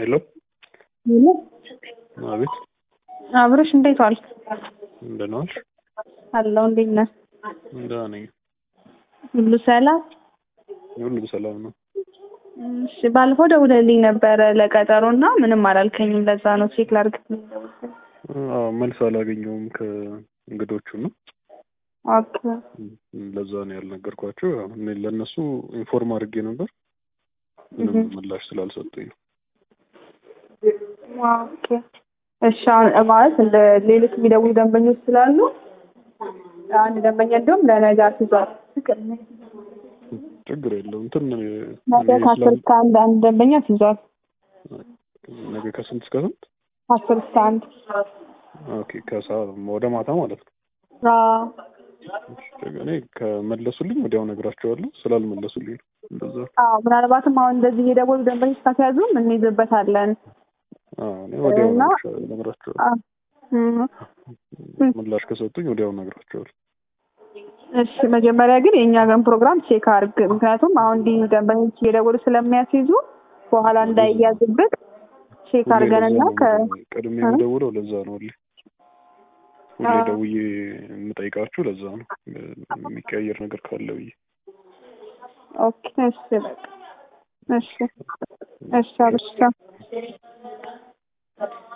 ሄሎ ሄሎ አቤት አብረሽ እንዴት ዋልክ? እንደምን ዋልሽ? አለሁ እንዴት ነህ? ደህና ነኝ። ሁሉ ሰላም? ሁሉም ሰላም ነው። እሺ ባለፈው ደውለልኝ ነበረ ለቀጠሮ እና ምንም አላልከኝም። ለዛ ነው ቼክ ላድርግ ብዬ ደወልኩኝ። አዎ መልስ አላገኘሁም ከእንግዶቹ ነው። ኦኬ ለዛ ነው ያልነገርኳቸው። ያው እኔ ለእነሱ ኢንፎርም አድርጌ ነበር፣ ምንም ምላሽ ስላልሰጡኝ ነው። ኦኬ እሺ አሁን ማለት እንደ ሌሎች የሚደውሉ ደንበኞች ስላሉ አንድ ደንበኛ እንደውም ለነገ አስይዟል። ችግር የለውም እንትን ነገ ከአስር እስከ አንድ አንድ ደንበኛ አስይዟል። ነገ ከስንት እስከ ስንት? ከአስር እስከ አንድ ኦኬ ከሰዓት ወደ ማታ ማለት ነው። አዎ እኔ ከመለሱልኝ ወዲያው ነግራቸዋለሁ። ስላልመለሱልኝ ነው እንደዛ። አዎ ምናልባትም አሁን እንደዚህ የደወሉ ደንበኞች ካስያዙም እንይዝበታለን። አዎ እኔ ወዲያው እና- ነግራቸዋለሁ። አዎ እም። ምላሽ ከሰጡኝ ወዲያው ነግራቸዋለሁ። እሺ መጀመሪያ ግን የእኛ ግን ፕሮግራም ቼክ አድርግ። ምክንያቱም አሁን እንዲህ ደንበኞች እየደወሉ ስለሚያስይዙ በኋላ እንዳይያዝብን ቼክ ሁሌ አድርገንና ለዛ ከ ነው ቀድሜ የምደውለው ለዛ ነው። ሁሌ ሁሌ አዎ። ደውዬ የምጠይቃችሁ ለዛ ነው የሚቀያየር ነገር ካለ ብዬ። ኦኬ እሺ በቃ እሺ እሺ አብሽታ